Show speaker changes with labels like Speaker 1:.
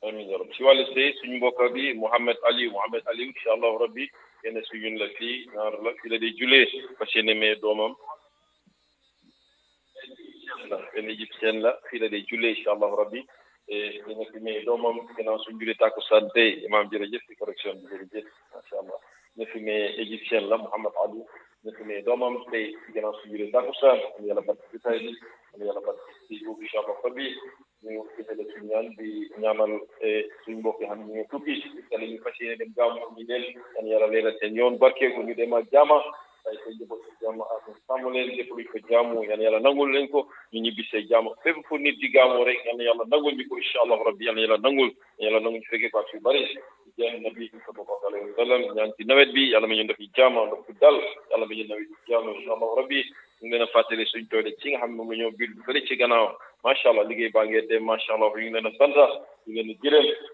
Speaker 1: amiin ya rabbi si wàllu sëy suñu mbokk bi Mouhamed Aliou Mouhamed Aliou incha allahu rabbi kenn su ñun la fii naar la fii la day julee fas yéene mee doomam ndax benn égyptien la fii la day julee incha allahu rabbi dina fi mee doomam gannaaw suñu julee tàkkusaan tey imaam jërëjëf si correction bi jërëjëf macha allah dina fi mee égyptien la Mouhamed Aliou dina fi mee doomam tey gannaaw suñu julee tàkkusaan am yàlla barke bi tay bi am yàlla barke si boobu incha allahu rabbi ñu gisale suñu ñaan di ñaanal suñu mbokk yi xam ne ñu tukki kala ñu fas yéene dem gaamu ñu leen yan yàlla leeral seen yoon barkeeku ñu dem ak jaama ay say njaboot si jàmm ak sàmm leen lépp luñ ko jaamu yan yàlla nangul leen ko ñu ñibbi see jàmm fépp fu nit di gaamoo rek yan yàlla nangul ñu ko incha allah rabbi yan yàlla nangul yan yàlla nangul ñu fekkee ko ak yu bëri jeex nabi sallallahu alayhi wa sallam ñaan ci nawet bi yàlla ma ñu def jaama ndox bu dal yàlla ma ñu nawet jaama incha allah rabbi ñu ngi leen a fàttali suñ toole ci nga xam ne moom la ñoo biir fële ci gannaaw macha allah liggéey baa ngeen dem macha allah ñu ngi leen a sant ñu ngi leen a jërëm